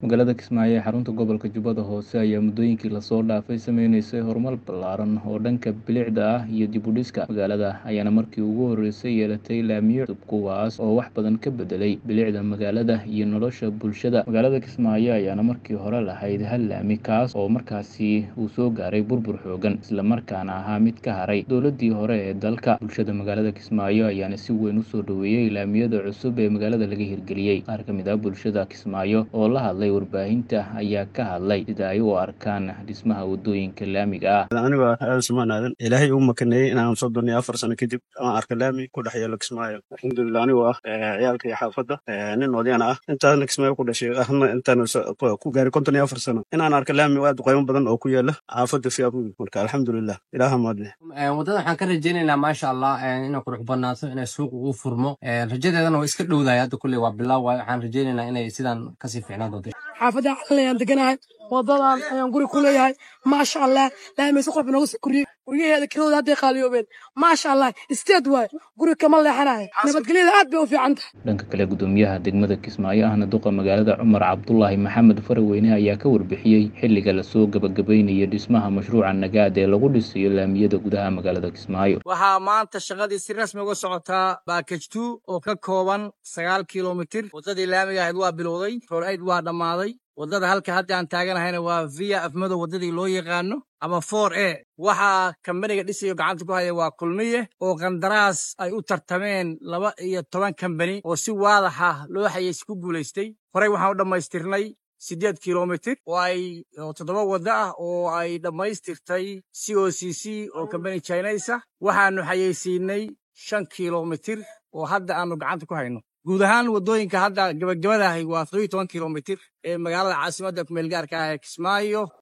magaalada kismaayo ee xarunta gobolka jubbada hoose ayaa muddooyinkii lasoo dhaafay sameyneysay horumar ballaaran oo dhanka bilicda ah iyo dib u dhiska magaalada ayaana markii ugu horreysay yeelatay laamiyo cusub kuwaas oo wax badan ka bedelay bilicda magaalada iyo nolosha bulshada magaalada kismaayo ayaana markii hore lahayd hal laami kaas oo markaasi uu soo gaaray burbur xoogan islamarkaana ahaa mid ka haray dowladii hore ee dalka bulshada magaalada kismaayo ayaana si weyn usoo dhoweeyey laamiyada cusub ee magaalada laga hirgeliyey qaar ka mid ah bulshada kismaayo oo la hadlay warbaahinta ayaa ka hadlay sida ay u arkaan dhismaha wadooyinka laamiga ah aniga aadan sumaan aadan ilaahay uu makaneeyey inaan soddon iyo afar sano kadib aan arka laami ku dhex yeelo kismaayo alxamdulilah anigoo ah ciyaalka iyo xaafadda nin odayaana ah intaasna kismaayo ku dhashay ahna intaan ku gaaray konton iyo afar sano inaan arka laami aad qaymo badan oo ku yaala xaafadda fiabugi marka alxamdulilah ilaaha maadle waddada waxaan ka rajaynaynaa maasha allah inay qurux badnaato inay suuq ugu furmo rajadeedana waa iska dhowdahay hadda kulley waa bilaaw waayo waxaan rajaynaynaa inay sidan kasii fiicnaan doonto xaafadda calan ayaan deganahay wadadan ayaan guri ku leeyahay maasha allah laamayse qof nooga soo koriyey guryaheeda kirooda hadday qaaliyoobeen maasha allah isteed waaye guri kama leexanayo nabadgelyada aad bay u fiican tahay dhanka kale gudoomiyaha degmada kismaayo ahna duqa magaalada cumar cabdulaahi maxamed faraweyne ayaa ka warbixiyey xilliga lasoo gabagabaynayo dhismaha mashruuca nagaad ee lagu dhisayo laamiyada gudaha magaalada kismaayo waxaa maanta shaqadii si rasmi uga socotaa baakaj two oo ka kooban sagaal kilomitir waddadii laamiga ahayd waa bilowday rool aid waa dhammaaday waddada halka hadda aan taaganahayna waa via afmadow waddadii loo yaqaano ama for e waxaa kambaniga dhisayo gacanta ku haya waa kulmiye oo qandaraas ay u tartameen laba iyo toban kambani oo si waadaxa loo xayeysi ku guulaystay horey waxaan u dhammaystirnay siddeed kilomitir oo ay toddoba waddo ah oo ay dhammaystirtay c o c c oo kambani chinaysa waxaannu xayeysiinay shan kilomitir oo hadda aannu gacanta ku hayno guud ahaan waddooyinka hadda gabagabadahay waa todobiyo toban kilomitir ee magaalada caasimadda kumeelgaarka ah ee kismaayo